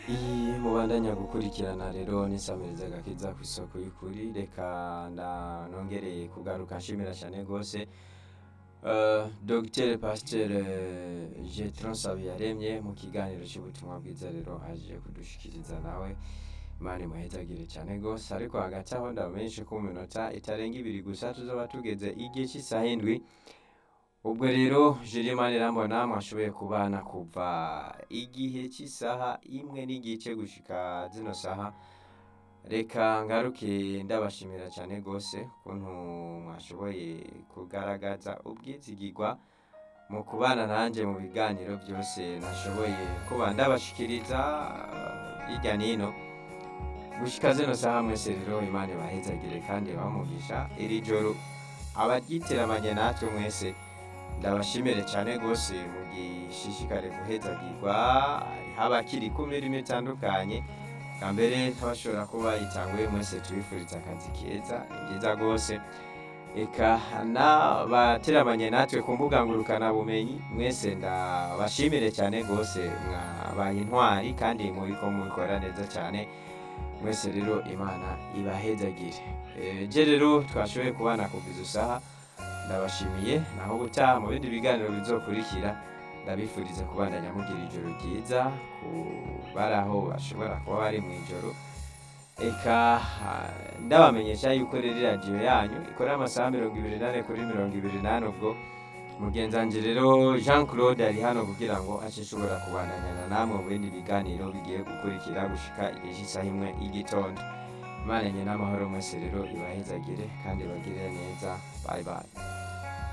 iyi mubandanya gukurikirana rero n'isamiriza gakiza ku isoko y'ukuri reka nda nongereye kugaruka nshimira cyane rwose Uh, Dr Pasteur Jetron Sabiyaremye mu kiganiro cy'ubutumwa bwiza rero aje kudushikiriza nawe Imana imuhezagire cyane rwose ariko hagati aho ndamenyeshe ko mu minota itarenga ibiri gusa tuzoba tugeze igihe cy'isaha indwi ubwo rero Julimani Irambona mwashoboye kubana kuva igihe cy'isaha imwe n'igice gushika zino saha reka ngaruke ndabashimira cyane rwose ukuntu mwashoboye kugaragaza ubwizigirwa mu kubana nanjye mu biganiro byose nashoboye kuba ndabashikiriza uh, hirya n'ino gushika zino saha mwese rero imana ibahezagire kandi bamugisha iri joro abaryiteramanye natwe mwese ndabashimire cyane rwose mugishishikare guhezagirwa haba kiri ku mirimo itandukanye bwa mbere abashobora kuba yitanguye mwese tubifuriza akazi keza ni byiza rwose reka n'abateramanye natwe ku mbuga ngurukanabumenyi mwese ndabashimire cyane rwose mwabaye intwari kandi mubiko mubikora neza cyane mwese rero imana ibahezagire je rero twashoboye kubana kuva izo saha ndabashimiye naho gutaha mu bindi biganiro bizokurikira ndabifuriza kubandanya mugira ijoro ryiza ku bari aho bashobora kuba bari mu ijoro eka ndabamenyesha yuko rero radiyo yanyu ikorera amasaha mirongo ibiri n'ane kuri mirongo ibiri n'ane ubwo mugenzange rero jean claude ari hano kugira ngo ace ashobora kubandanyana namwe mu bindi biganiro bigiye gukurikira gushika igihe cy'isaha imwe y'igitondo imana nye n'amahoro mwese rero ibahezagire kandi bagirire neza bayi bayi